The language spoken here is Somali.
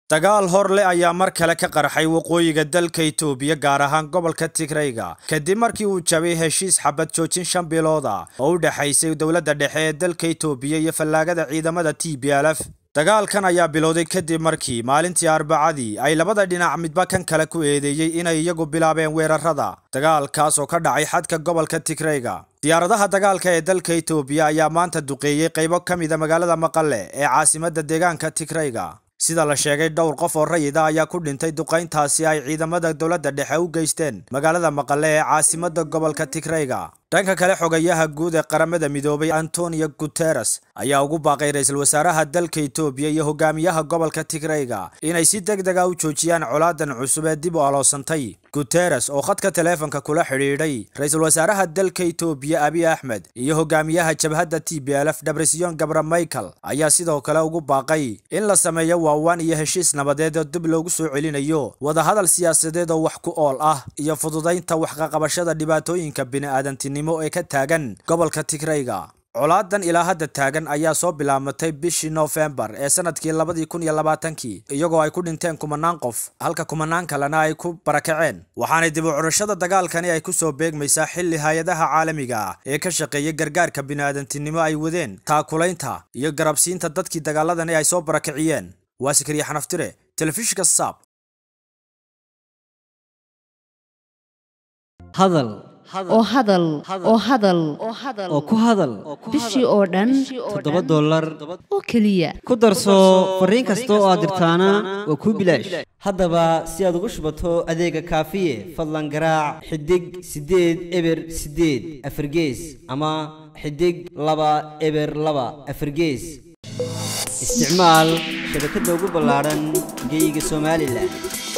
dagaal hor leh ayaa mar kale ka qarxay waqooyiga dalka itoobiya gaar ahaan gobolka tigrayga kadib markii uu jabay heshiis xabad joojin shan bilood ah oo u dhexaysay dowladda dhexe ee dalka itoobiya iyo fallaagada ciidamada t b l f dagaalkan ayaa bilowday kadib markii maalintii arbacadii ay labada dhinac midba kan kale ku eedeeyey inay iyagu bilaabeen weerarada dagaalkaas oo ka dhacay xadka gobolka tigrayga diyaaradaha dagaalka ee dalka itoobiya ayaa maanta duqeeyey qaybo ka mida magaalada maqale ee caasimadda deegaanka tigrayga sida la sheegay dhowr qof oo rayida ayaa ku dhintay duqayntaasi ay ciidamada dowladda dhexe u geysteen magaalada maqale ee caasimadda gobolka tigrayga dhanka kale xogayaha guud ee qaramada midoobay antonio guteres ayaa ugu baaqay ra-iisul wasaaraha dalka itoobiya iyo hogaamiyaha gobolka tigrayga inay si deg deg a u joojiyaan colaadan cusub ee dib u aloosantay guteres oo khadka taleefonka kula xidhiidhay ra-iisul wasaaraha dalka itoobiya abiy axmed iyo hogaamiyaha jabhadda t b l f debresyon gabra michael ayaa sidoo kale ugu baaqay in la sameeyo waawaan iyo heshiis nabadeed oo dib loogu soo celinayo wadahadal siyaasadeed oo wax ku ool ah iyo fududaynta waxqaqabashada dhibaatooyinka bini'aadantinimo ee ka taagan gobolka tigrayga colaadan ilaa hadda taagan ayaa soo bilaamatay bishii noofembar ee sanadkii labadii kun iyo labaatankii iyagoo ay ku dhinteen kumanaan qof halka kumanaan kalena ay ku barakaceen waxaanay dib u curashada dagaalkani ay kusoo beegmaysaa xilli hay-adaha caalamiga ah ee ka shaqeeya gargaarka bini'aadantinimo ay wadeen taakulaynta iyo garabsiinta dadkii dagaaladani ay soo barakiciyeen waa sikriya xanaftire telefishinka saab hadal oo hadal oo hadal oo ku hadal bishii oo dhan toddoba dollar oo keliya ku darso fariin kasta oo aad dirtaana waa kuu bilaash haddaba si aad ugu shubato adeega kaafiye fadlan garaac xidig siddeed eber siddeed afargees ama xidig laba eber laba afargees isticmaal shabakadda ugu ballaadhan geyga somalilan